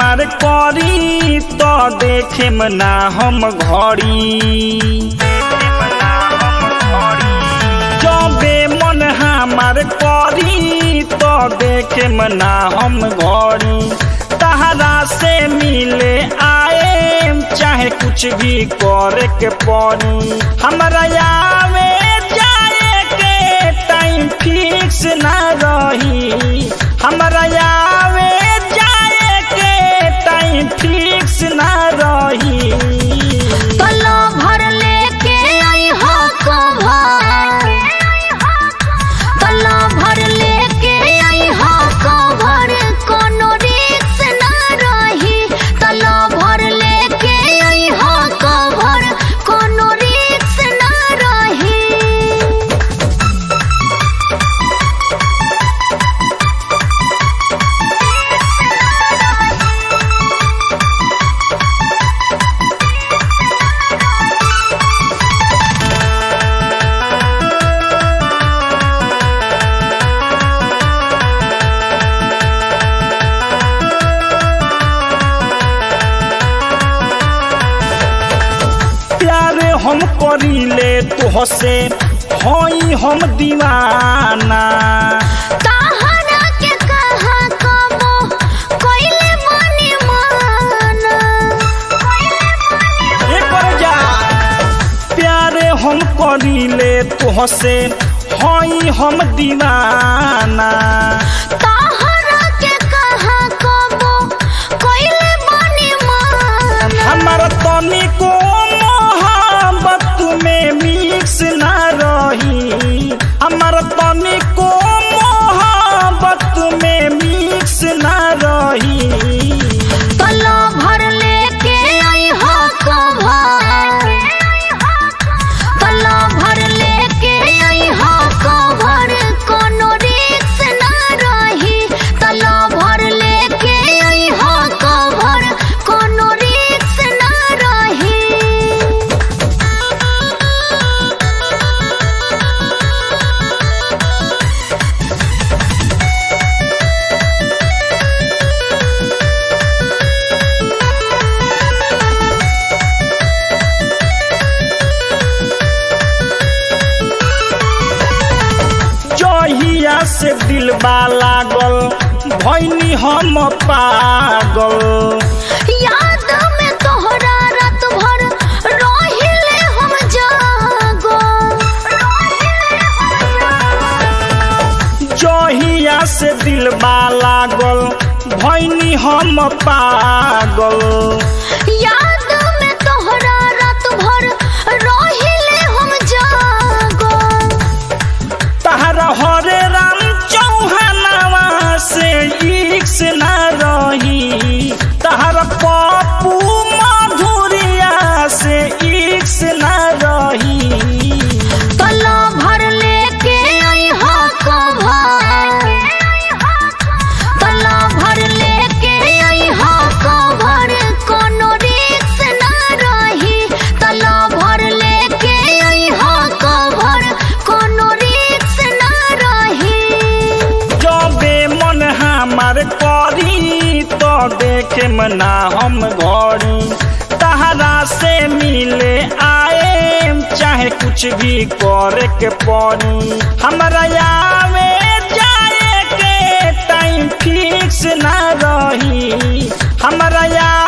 हमार करी तो देखे ना हम घड़ी जबे मन हमार करी तो देखे ना हम घड़ी तहरा से मिले आए चाहे कुछ भी करे के पड़ी हमरा आवे जाए के टाइम फिक्स ना रही हमरा आवे जाए के टाइम फिक्स ना रही तलो भर लेके आई हो कभर तलो भर लेके आई हो कभर कोनो रिक्स ना रही तलो भर लेके आई हो कभर कोनो रिक्स ना रही प्यार हम करीले तुहसे हई हम दीवाना ताहरा के कहा कबो कोइले मने माना एकर जा प्यार हम करीले तुहसे हई हम दीवाना ताहरा के कहा कबो कोइले मने माना हमारा तनिको मोहब्बत में मिक्स ना रही हमारा तनिको मोहब्बत में मिक्स ना रही तलो भर लेके आई हो कभर तलो भर लेके आई हो कभर कोनो रिक्स ना रही तलो भर लेके आई हो कभर कोनो रिक्स ना रही जहिया से दिलबा लागल भैनी हम पागल याद में तोहरा रात भर रोहिले हम जागो जहिया से दिलबा लागल भैनी हम पागल याद में तोहरा रात भर रोहिले हम जागो तहरा हरे राम चौहानवा से इक्स ना रही तहरा पप्पू मधुरिया से इक्स ना रही तलो भर लेके आई हो कभर तलो भर लेके आई हो कभर कोनो रिक्स ना रही तलो भर लेके आई हो कभर कोनो रिक्स ना रही जबे मन हमार करी तो देखे मना हम घड़ी तहरा से मिले आए चाहे कुछ भी करे के पड़ी हमरा आवे जाए के टाइम फिक्स ना रही हमरा